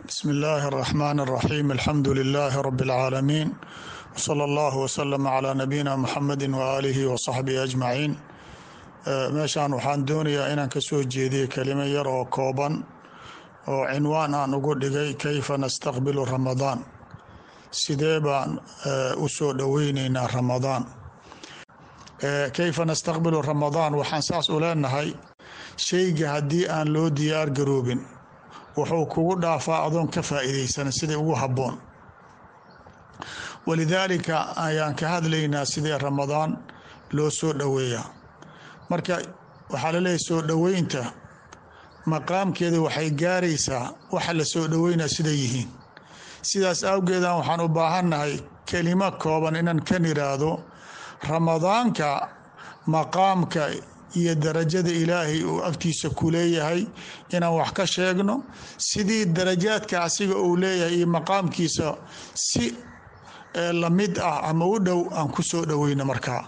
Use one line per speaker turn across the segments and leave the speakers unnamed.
bsm illaahi الرaxmaan الraxiim alxamdu lilaahi rabi اlcaalamiin wsala allahu wslama calaa nabiyina muxamedi waaalihi wasaxbihi ajmaciin meeshaan waxaan doonayaa inaan ka soo jeediyo kelimo yar oo kooban oo cinwaan aan ugu dhigay kayfa nastaqbilu ramadaan sidee baan u soo dhoweyneynaa ramadaan kayfa nastaqbilu ramadaan waxaan saas u leenahay shayga haddii aan loo diyaar garoobin wuxuu kugu dhaafaa adoon ka faa'iidaysan sidai ugu habboon walidaalika ayaan ka hadlaynaa sidee ramadaan loo soo dhoweeyaa marka waxaa laleeyahy soo dhoweynta maqaamkeeda waxay gaaraysaa waxa la soo dhoweynaa siday yihiin sidaas awgeedan waxaan u baahannahay kelimo kooban inaan kan iraahdo ramadaanka maqaamka iyo darajada ilaahay uu agtiisa ku leeyahay inaan wax ka sheegno sidii darajaadka asiga uu leeyahay iyo maqaamkiisa si lamid ah ama u dhow aan ku soo dhoweyno markaa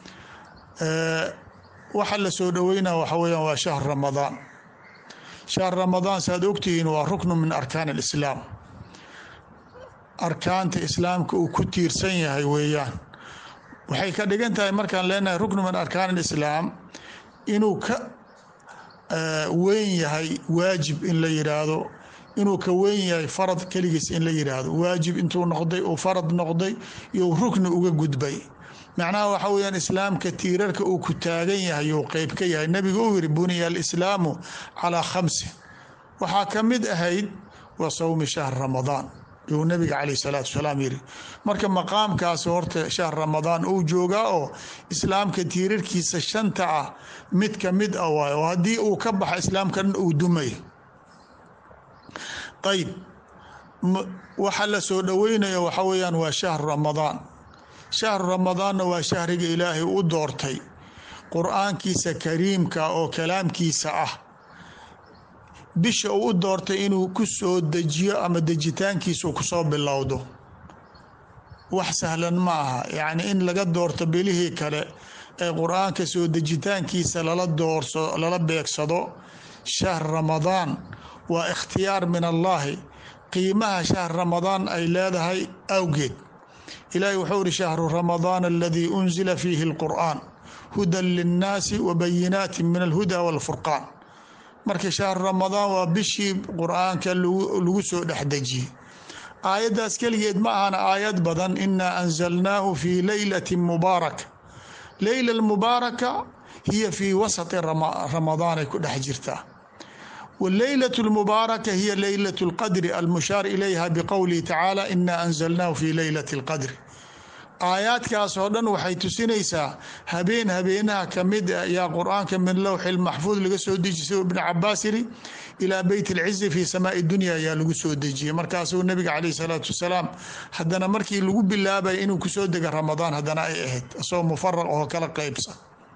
waxa la soo dhoweynaa waxa weyaan waa shahr ramadaan shahr ramadaan saaad ogtihiin waa ruknu min arkaan alislaam arkaanta islaamka uu ku tiirsan yahay weeyaan waxay ka dhigan tahay markaan leenahay ruknu min arkaan alislaam inuu ka weyn yahay waajib in la yidhaahdo inuu ka weyn yahay farad keligiis in la yidhaahdo waajib intuu noqday uu farad noqday iyo rukni uga gudbay macnaha waxa weyaan islaamka tiirarka uu ku taagan yahay uu qeyb ka yahay nabigu uu yiri buniya alislaamu calaa khamsi waxaa ka mid ahayd wa sawmi shahr ramadaan yuu nabiga caleyh salaatu wasalaam yiri marka maqaamkaas horta shahr ramadaan uu joogaa oo islaamka tiirarkiisa shanta ah mid ka mid ah waay oo haddii uu ka baxa islaamka dhan uu dumay ayb waxa la soo dhoweynayo waxa weyaan waa shahru ramadaan shahru ramadaanna waa shahriga ilaahay u doortay qur-aankiisa kariimka oo kalaamkiisa ah bisha uu u doortay inuu ku soo dejiyo ama dejitaankiisu kusoo bilowdo wax sahlan ma aha yacni in laga doorto bilihii kale ee qur-aanka soo dejitaankiisa lala doorso lala beegsado shahr ramadaan waa ikhtiyaar min allaahi qiimaha shahr ramadaan ay leedahay awgeed ilaahi wuxuu ihi shahru ramadaan aladii unzila fiihi alqur'aan hudan linnaasi wa bayinaati min alhuda walfurqaan marka shahru ramadaan waa bishii qur-aanka lagu soo dhexdejiyey aayaddaas keligeed ma ahana aayad badan inaa anzalnaahu fii leylati mubaaraka leyla mubaaraka hiya fii wasati ramadaanay ku dhex jirtaa wleylaة اlmubaaraka hiya leylaة اlqadri almushaar ilayha bqowlihi tacaala ina anzalnaahu fi leylaة اlqadri aayaadkaas oo dhan waxay tusinaysaa habeen habeenaha kamid a yaa qur-aanka min lowxi maxfuud laga soo dejiy si ibn cabaas yiri ilaa beyt اlcizi fi samaai dunya ayaa lagu soo dejiyey markaasuu nabiga caleyh salaatu wasalaam haddana markii lagu bilaabaya inuu kusoo dega ramadaan haddana ay ahayd asagoo mufaraq oo kala qeybsan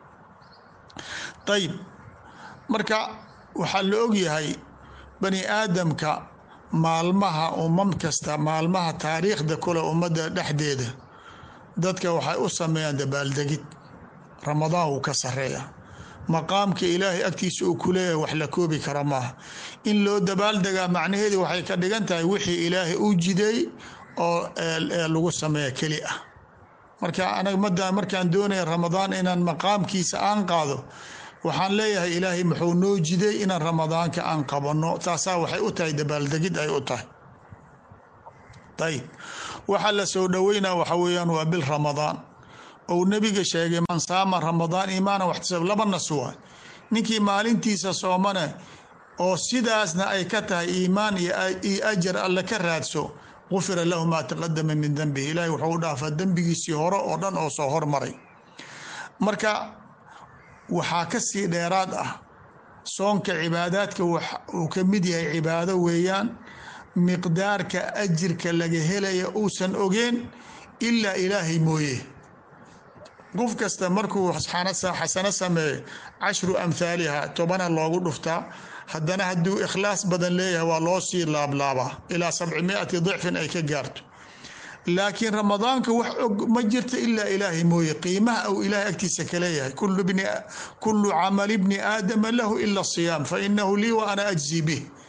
ayb marka waxaa la ogyahay bani aadamka maalmaha umam kasta maalmaha taariikhda kule ummadda dhexdeeda dadka waxay u sameeyaan dabaaldegid ramadaan wuu ka sareeya maqaamka ilaahay agtiisa uu ku leeyahay wax la koobi kara maaha in loo dabaaldegaa macnaheedu waxay ka dhigan tahay wixii ilaahay u jideey oo lagu sameeya keli ah marka anaga mada markaan doonaya ramadaan inaan maqaamkiisa aan qaado waxaan leeyahay ilaahay muxuu noo jiday inaan ramadaanka aan qabanno taasaa waxay u tahay dabaaldegid ay u tahay ayib waxaa la soo dhoweynaa waxa weeyaan waa bil ramadaan ou nebiga sheegay man saama ramadaan iimaana waxtisab laba nas waay ninkii maalintiisa soomane oo sidaasna ay ka tahay iimaan iyo ajar alle ka raadso gufira lahu maa taqadama min dembihi ilaahay wuxuu u dhaafaa dembigiisii hore oo dhan oo soo hormaray marka waxaa ka sii dheeraad ah soonka cibaadaadka uu ka mid yahay cibaado weeyaan miqdaarka ajirka laga helaya uusan ogeen ilaa ilaahay mooye qof kasta markuu xasano sameeyo cashru amhaaliha tobana loogu dhuftaa haddana hadduu ikhlaas badan leeyahay waa loo sii laablaabaa ilaa sabci miati dicfin ay ka gaarto laakiin ramadaanka wax og ma jirto ilaa ilaahay mooye qiimaha uu ilaahay agtiisa kaleeyahay kulu camali bni aadama lahu ila siyaam fa inahu lii wa ana ajzi bih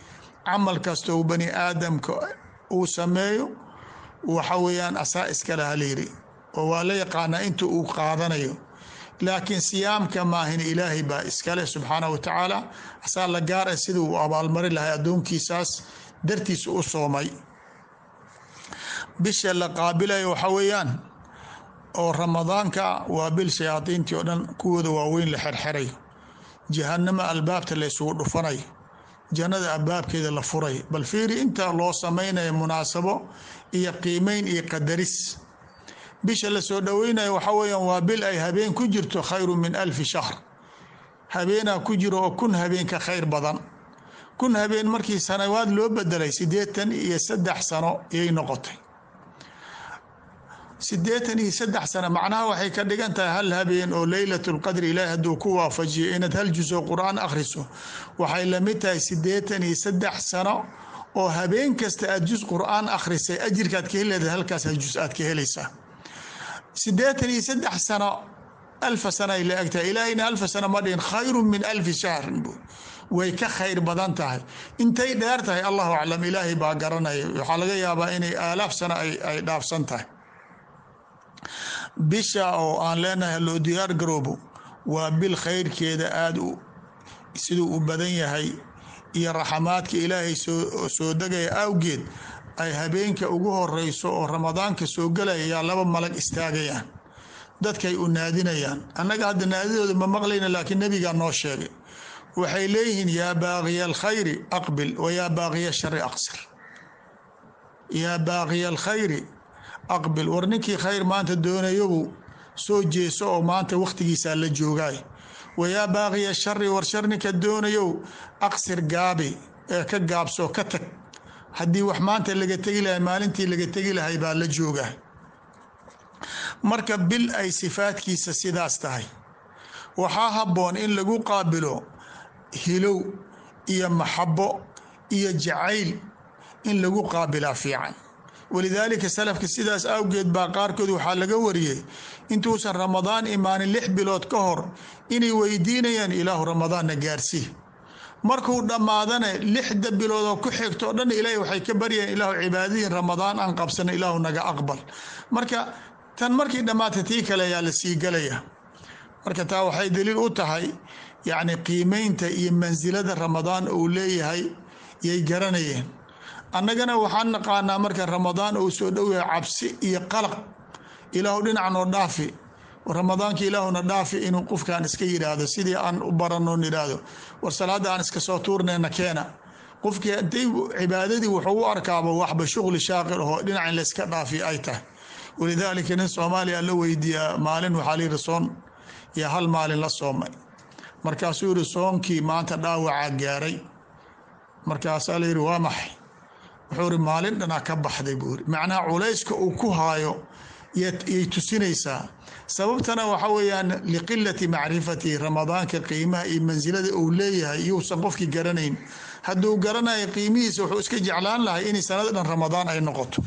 camal kastoo bani aadamka uu sameeyo waxa weeyaan asaa iskale halayiri oo waa la yaqaanaa inta uu qaadanayo laakiin siyaamka maahin ilaahay baa iskale subxaanah wa tacaala asaa la gaara sida uu abaalmari lahay addoonkiisaas dartiisa u soomay bisha la qaabilayo waxa weeyaan oo ramadaanka waa bil shayaadiintii oo dhan kuwooda waaweyn la xerxerayo jahanamo albaabta la ysugu dhufanayo jannada albaabkeeda la furay bal fiiri inta loo samaynayo munaasabo iyo qiimeyn iyo qadaris bisha lasoo dhoweynayo waxa weeyaan waa bil ay habeen ku jirto khayru min alfi shahr habeenaa ku jiro oo kun habeen ka khayr badan kun habeen markii sanawaad loo bedelay siddeetan iyo saddex sano ayay noqotay siddeetan iyo saddex sano macnaha waxay ka dhigan tahay hal habeen oo leylat lqadri ilaahi hadduu ku waafajiyo inaad hal jus oo qur-aan akhriso waxay lamid tahay siddeetan iyo saddex sano oo habeen kasta aad jus qur-aan akhrisay ajirkaad ka heleeda halkaas hal jus aad ka helaysaa siddeetan iyo saddex sano alfa sana ay la egtahay ilaahayna alfa sano ma dhihin khayru min alfi shahrin bu way ka khayr badan tahay intay dheer tahay allahu aclam ilaahay baa garanaya waxaa laga yaabaa inay aalaaf sano ay dhaafsan tahay bisha oo aan leenahay loo diyaar garoobo waa bil khayrkeeda aada siduu u badan yahay iyo raxamaadka ilaahay soo degaya awgeed ay habeenka ugu horeyso oo ramadaanka soo gelaya yaa laba malag istaagayaan dadkay u naadinayaan annaga hadda naadidooda ma maqlayna laakiin nebigaa noo sheegay waxay leeyihiin yaa baaqiya alkhayri aqbil wa yaa baaqiya shari aqsir yaa baaqiya alkhayri aqbil war ninkii khayr maanta doonayobu soo jeeso oo maanta wakhtigiisaa la joogaay wayaa baaqiya shari war shar ninka doonayow aqsir gaabi ee ka gaabso ka tag haddii wax maanta laga tegi lahay maalintii laga tegi lahay baa la joogaa marka bil ay sifaadkiisa sidaas tahay waxaa habboon in lagu qaabilo hilow iyo maxabo iyo jacayl in lagu qaabilaa fiican walidaalika salafka sidaas awgeed baa qaarkood waxaa laga wariyey intuusan ramadaan imaanin lix bilood ka hor inay weydiinayaan ilaahu ramadaanna gaarsii markuu dhammaadana lixda biloodoo ku xigto o dhan ilaahay waxay ka baryayaan ilaahu cibaadadiin ramadaan aan qabsana ilaahu naga aqbal marka tan markii dhammaata tii kale ayaa la sii galaya marka taa waxay daliil u tahay yacni qiimeynta iyo mansilada ramadaan uu leeyahay yay garanayeen annagana waxaan naqaanaa marka ramadaan uu soo dhow yahay cabsi iyo qalaq ilaahu dhinac noo dhaafi ramadaanka ilaahuna dhaafi inuu qofkan iska yidhaahdo sidii aan u barano yidhaahdo war salaada aan iska soo tuurnayna keena qofkii intay cibaadadii wuxuu u arkaaba waxba shuqli shaaqil ahoo dhinac in layska dhaafi ay tahay walidaalika nin soomaaliya la weydiiyaa maalin waxaa layidhi soon iyo hal maalin la soomay markaasuu yihi soonkii maanta dhaawacaa gaaray markaasaa layidhi waa maxay wuxuu iri maalin dhanaa ka baxday buu iri macnaha culayska uu ku haayo yay tusinaysaa sababtana waxa weeyaan liqilati macrifati ramadaanka qiimaha iyo mansilada uu leeyahay iyuusan qofkii garanayn hadduu garanayo qiimihiisa wuxuu iska jeclaan lahay inay sanada dhan ramadaan ay noqoto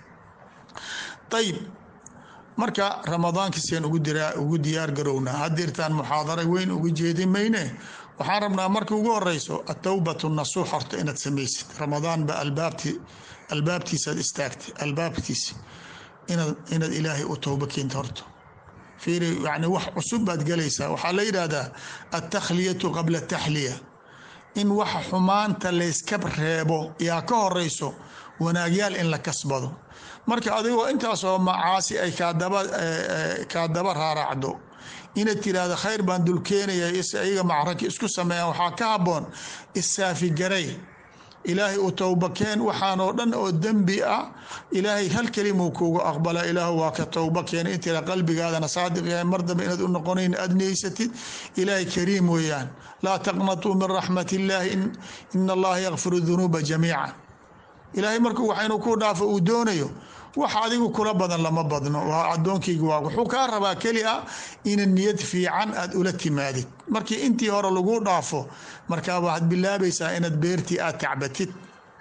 ayib marka ramadaankiisaan ugu diyaar garownaa hadirtaan muxaadara weyn uga jeedi mayne waxaan rabnaa marka ugu horeyso atowbatu nasuux horta inaad samaysid ramadaan ba albaabtiisaad istaagtay albaabtiisa inaad ilaahay u towba keenta horto fiiri yani wax cusub baad galaysaa waxaa la yidhaahdaa altakhliyatu qabla taxliya in waxa xumaanta layska reebo yaa ka horeyso wanaagyaal in la kasbado marka adigoo intaasoo macaasi ay kaa daba raaracdo inaad tiraahdo khayr baan dulkeenaya iyaga macraki isku sameeyaan waxaa ka haboon isaafigaray ilaahay u towbakeen waxaanoo dhan oo dembi ah ilaahay hal kelimuu kuugu aqbala ilaahu waa ka towba keena intila qalbigaadana saadiq yahay mar dambe inaad u noqonayn aad niyeysatid ilaahay kariim weeyaan laa taqnatuu min raxmat illaahi ina allaha yakfiru dunuuba jamiica ilaahay markuu wax inuu ku dhaafo uu doonayo wax adigu kula badan lama badno waa adoonkayga waa wuxuu kaa rabaa keli a ina niyad fiican aad ula timaadid markii intii hore lagu dhaafo markaa waxaad bilaabaysaa inaad beertii aad tacbatid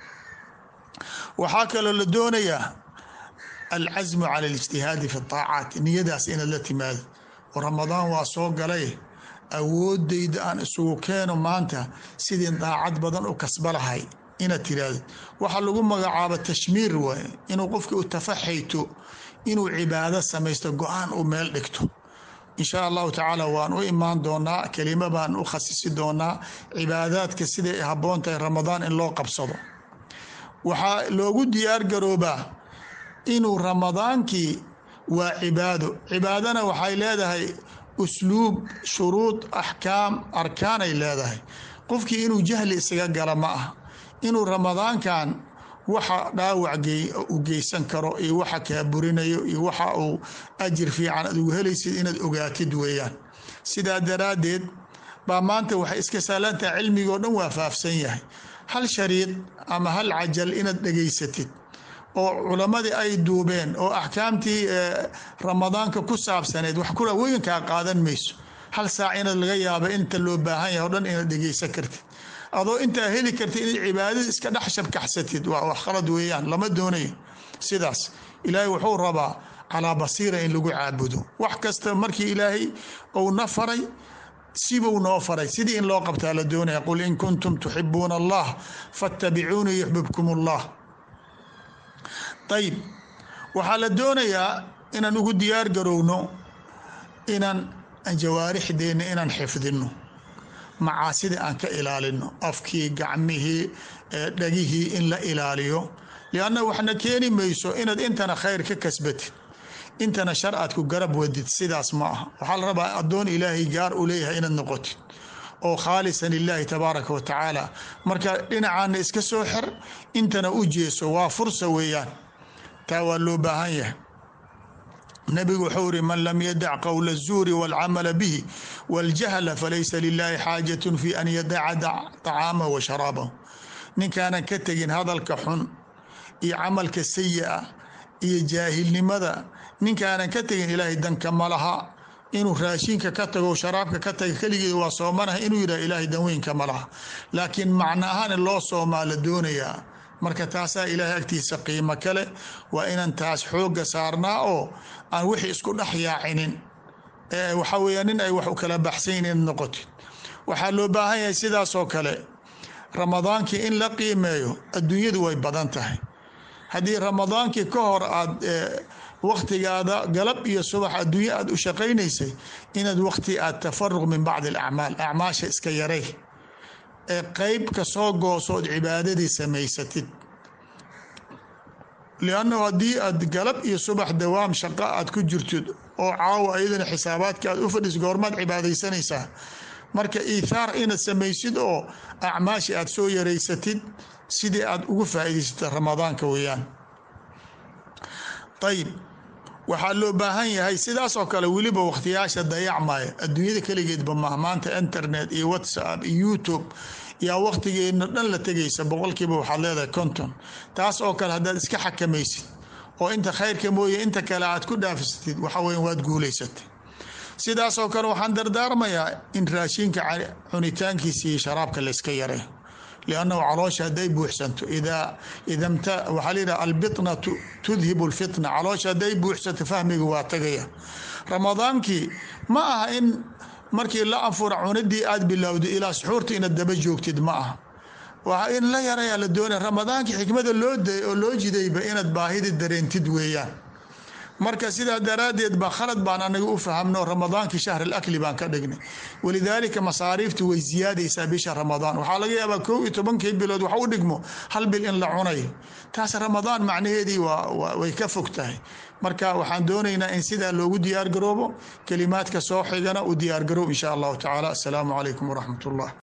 waxaa kaloo la doonayaa alcasmu cala alijtihaadi fi aacaat niyadaas inaad la timaadid ramadaan waa soo galay awoodayda aan isugu keeno maanta sidii daacad badan u kasba lahay inaad tirahdid waxaa lagu magacaabo tashmiir waay inuu qofki u tafaxayto inuu cibaado samaysto go-aan u meel dhigto insha allahu tacaala waan u imaan doonaa kelimo baan u khasisi doonaa cibaadaadka siday habboon tahay ramadaan in loo qabsado waxaa loogu diyaar garoobaa inuu ramadaankii waa cibaado cibaadana waxay leedahay usluub shuruud axkaam arkaanay leedahay qofkii inuu jahli isaga gala ma ah inuu ramadaankan waxa dhaawac u geysan karo iyo waxa kaa burinayo iyo waxa uu ajir fiican aad ugu helaysid inaad ogaatid weeyaan sidaa daraaddeed baa maanta waxay iska saalantaha cilmigoo dhan waa faafsan yahay hal shariid ama hal cajal inaad dhegaysatid oo culammadii ay duubeen oo axkaamtii ramadaanka ku saabsaneed wax kula weynkaa qaadan mayso hal saac inaad laga yaaba inta loo baahan yahay o dhan inaad dhegaysan kartid adoo intaa heli kartid inaad cibaadada iska dhex shabkaxsatid waa wax khalad weeyaan lama doonayo sidaas ilaahay wuxuu rabaa calaa basiira in lagu caabudo wax kasta markii ilaahay ou na faray sibuu noo faray sidii in loo qabtaa la doonaya qul in kuntum tuxibuuna allah fattabicuunii yuxbibkum allah ayib waxaa la doonayaa inaan ugu diyaar garowno inaan jawaarixdeenna inaan xifdino macaasida aan ka ilaalino afkii gacmihii dhagihii in la ilaaliyo lianna waxna keeni mayso inaad intana khayr ka kasbatid intana shar aad ku garab wadid sidaas ma aha waxaa la rabaa addoon ilaahay gaar u leeyahay inaad noqotid oo khaalisan lilaahi tabaaraka wa tacaala marka dhinacaana iska soo xer intana u jeeso waa fursa weeyaan taa waa loo baahan yahay nabigu wuxuu iri man lam yadac qowla الzuuri wاlcamala bihi wاljahla falaysa lilahi xaajat fi an yadaca طacaamah wa sharaabahu ninkaanan ka tegin hadalka xun iyo camalka sayi-a iyo jaahilnimada ninkaanan ka tegin ilaahay danka ma laha inuu raashinka ka tago sharaabka ka taga keligeed waa soomanaha inuu yidhah ilaahay danweynka ma laha laakiin macno ahaan in loo soomaa la doonayaa marka taasaa ilaahay agtiisa qiimo kale waa inaan taas xooga saarnaa oo aan wixii isku dhex yaacinin waxaa weya nin ay wax u kala baxsayn inaad noqotid waxaa loo baahan yahay sidaasoo kale ramadaankii in la qiimeeyo adduunyadu way badan tahay haddii ramadaankii ka hor aad waktigaada galab iyo subax adduunye aad u shaqaynaysay inaad wakti aad tafaruq min bacdi alacmaal acmaasha iska yaray ee qeyb ka soo goosood cibaadadii samaysatid liannahu haddii aad galab iyo subax dawaam shaqo aad ku jirtid oo caawa ayadana xisaabaadka aad u fadhiis goormaad cibaadaysanaysaa marka iithaar inaad samaysid oo acmaashi aad soo yaraysatid sidii aad ugu faa'iidaysata ramadaanka weeyaan ayib waxaa loo baahan yahay sidaasoo kale weliba wakhtiyaasha dayacmaya adduunyada keligeedba maha maanta internet iyo whatsapp iyo youtube yaa wakhtigeedna dhan la tegaysa boqolkiiba waxaad leedahay konton taas oo kale haddaad iska xakamaysid oo inta khayrka mooye inta kale aad ku dhaafsatid waxa weya waad guulaysatay sidaasoo kale waxaan dardaarmayaa in raashinka cunitaankiisa iyo sharaabka layska yaray liannahu caloosha hadday buuxsanto waxaa layidhaha albitna tudhibu lfitna caloosha hadday buuxsanto fahmiga waa tagaya ramadaankii ma aha in markii la anfura cunadii aad bilowda ilaa suxuurta inaad daba joogtid ma aha waa in la yarayaa la doonaya ramadaankii xikmada loo day oo loo jidayba inaad baahida dareentid weeyaan marka sidaa daraaddeed ba khalad baan anaga u fahamno ramadaankii shahr alakli baan ka dhignay walidaalika masaariiftu way siyaadaysaa bisha ramadaan waxaa laga yaabaa kow iyo tobankii bilood wax u dhigmo hal bil in la cunayo taas ramadaan macnaheedii way ka fog tahay marka waxaan doonaynaa in sidaa loogu diyaargaroobo kelimaadka soo xigana u diyaargaroob insha allahu tacaala asalaamu calaykum waraxmat ullah